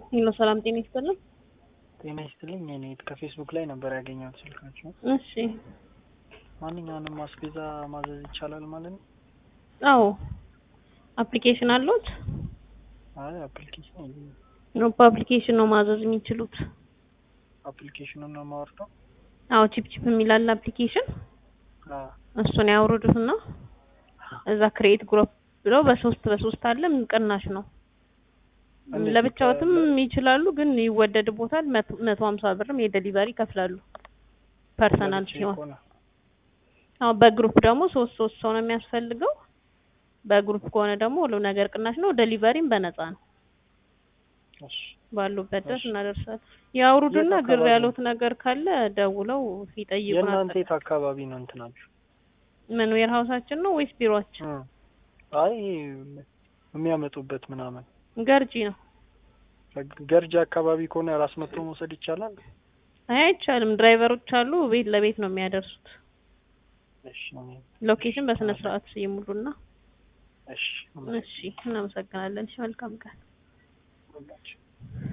ሄሎ ሰላም ጤና ይስጥልን። ጤና ይስጥልኝ። እኔ ከፌስቡክ ላይ ነበር ያገኘሁት ስልካችሁ። እሺ ማንኛውንም አስቤዛ ማዘዝ ይቻላል ማለት ነው? አዎ አፕሊኬሽን አለዎት? አይ አፕሊኬሽን የለኝም። ነው በአፕሊኬሽን ነው ማዘዝ የሚችሉት። አፕሊኬሽኑን ነው የማወርደው? አዎ ቺፕ ቺፕ የሚላል አፕሊኬሽን አዎ እሱን ያውርዱትና እዛ ክሬኤት ግሩፕ ብለው በሶስት በሶስት አለ ቅናሽ ነው። እንዴት ለብቻዎትም ይቻላል? ይችላሉ፣ ግን ይወደድቦታል። መቶ- መቶ ሀምሳ ብርም የዴሊቨሪ ይከፍላሉ ፐርሰናል ለብቻዬ ሲሆን። ከሆነ አዎ በግሩፕ ደግሞ ሶስት ሶስት ሰው ነው የሚያስፈልገው። በግሩፕ ከሆነ ደግሞ ሁሉ ነገር ቅናሽ ነው። ዴሊቨሪም በነፃ ነው። እሺ ባሉበት ድረስ እሺ። እናደርሳለን። ያውሩድና የት ግር አካባቢ ያሉት ነገር ካለ ደውለው ይጠይቁናል። የእናንተ የት አካባቢ ነው እንትናችሁ? ምን ዌር ሀውሳችን ነው ወይስ ቢሮአችን? እ አይ የሚያመጡበት ምናምን ገርጂ ነው። ገርጂ አካባቢ ከሆነ ራስ መጥቶ መውሰድ ይቻላል? አይ አይቻልም። ድራይቨሮች አሉ፣ ቤት ለቤት ነው የሚያደርሱት። እሺ ሎኬሽን በስነ ስርዓት ይሙሉና። እሺ እሺ እናመሰግናለን። እሺ መልካም ቀን። ሁላችሁ